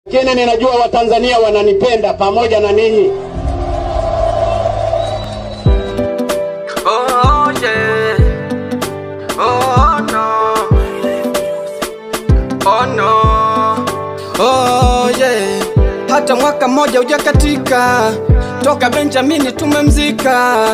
Lakini ninajua Watanzania wananipenda pamoja na ninyi. Oh yeah. Oh no. Oh no. Oh yeah. Hata mwaka mmoja hujakatika toka Benjamini tumemzika.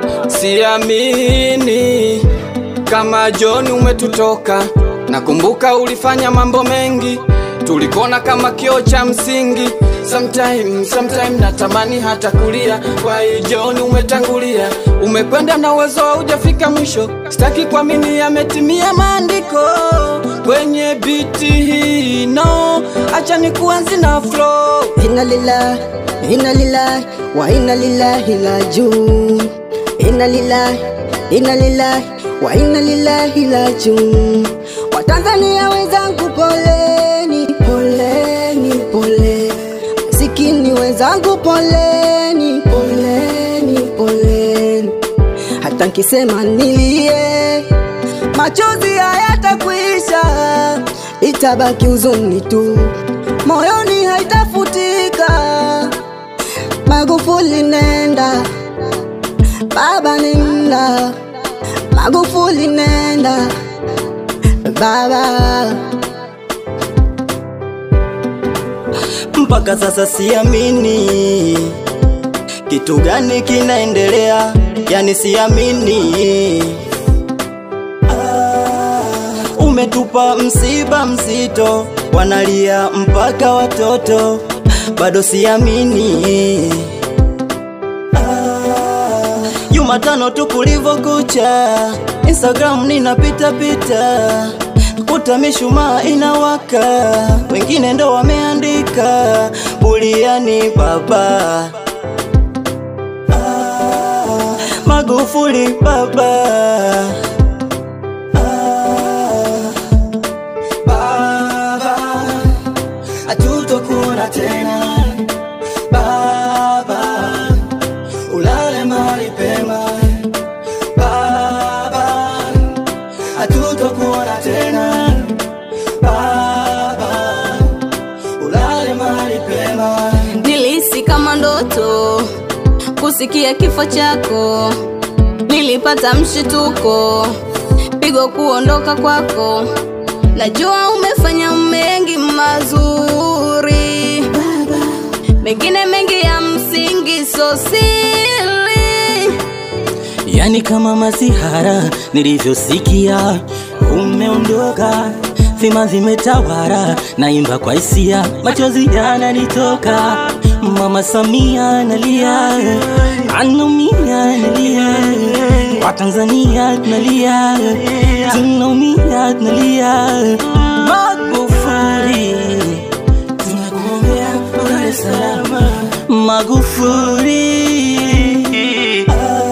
Siamini kama John umetutoka. Nakumbuka ulifanya mambo mengi, tulikona kama kioo cha msingi. Sometime, sometime natamani hata kulia, why John umetangulia, umekwenda na uwezo haujafika mwisho. Sitaki kuamini yametimia maandiko kwenye biti hii, no, acha nikuanzi na flow. Inna lillahi, inna lillahi, wa inna lillahi rajiun. Inna lillahi, inna lillahi, wa inna lillahi rajiun. Watanzania wenzangu, poleni, poleni, pole. Masikini wenzangu, poleni, poleni, poleni. Hata nkisema nilie, machozi hayatakwisha, itabaki huzuni tu, moyoni haitafutika. Magufuli nenda, baba nenda, Magufuli nenda, baba. mpaka sasa siamini kitu gani kinaendelea, yani siamini. Ah, umetupa msiba mzito, wanalia mpaka watoto, bado siamini. Ah, Jumatano tu kulivyokucha, Instagram ninapita pita, kuta mishumaa inawaka, wengine ndo wameandika buliani baba. Ah, Magufuli baba. Ah, baba, hatutokuona tena baba, ulale mahali pema baba, hatutokuona tena baba, ulale mahali pema. Nilihisi kama ndoto kusikia kifo chako, nilipata mshituko, pigo kuondoka kwako. Najua umefanya mengi mazuri, mengine mengi ya msingi, so siri Yani kama masihara nilivyosikia umeondoka, vima vimetawara, naimba kwa hisia, machozi yananitoka. Mama Samia analia, anaumia analia, Watanzania tunalia, tunaumia tunalia. Magufuli, tunakuombea ulale salama. Magufuli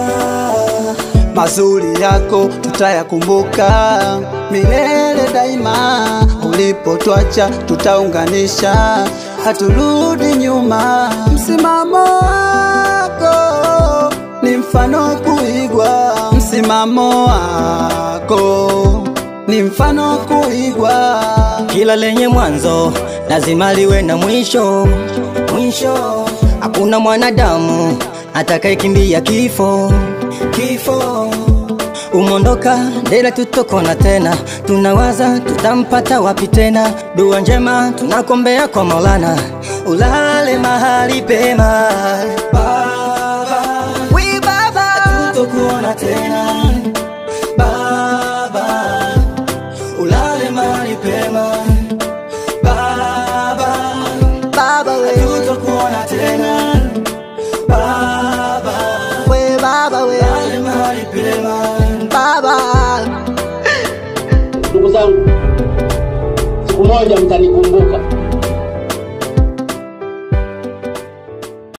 mazuri yako tutayakumbuka milele daima. Ulipotwacha tutaunganisha, haturudi nyuma. Msimamo wako ni mfano kuigwa, msimamo wako ni mfano kuigwa. Kila lenye mwanzo lazima liwe na mwisho. Mwisho, hakuna mwanadamu atakayekimbia kifo. Kifo umondoka, ndela tutokona tena, tunawaza tutampata wapi tena. Dua njema tunakombea kwa Maulana, ulale mahali pema Baba, We baba, tutokuona tena Baba, ulale mahali pema Baba, baba we, tutokuona tena Baba, we baba we, ulale mahali pema baba. Ndugu zangu, siku moja mtanikumbuka.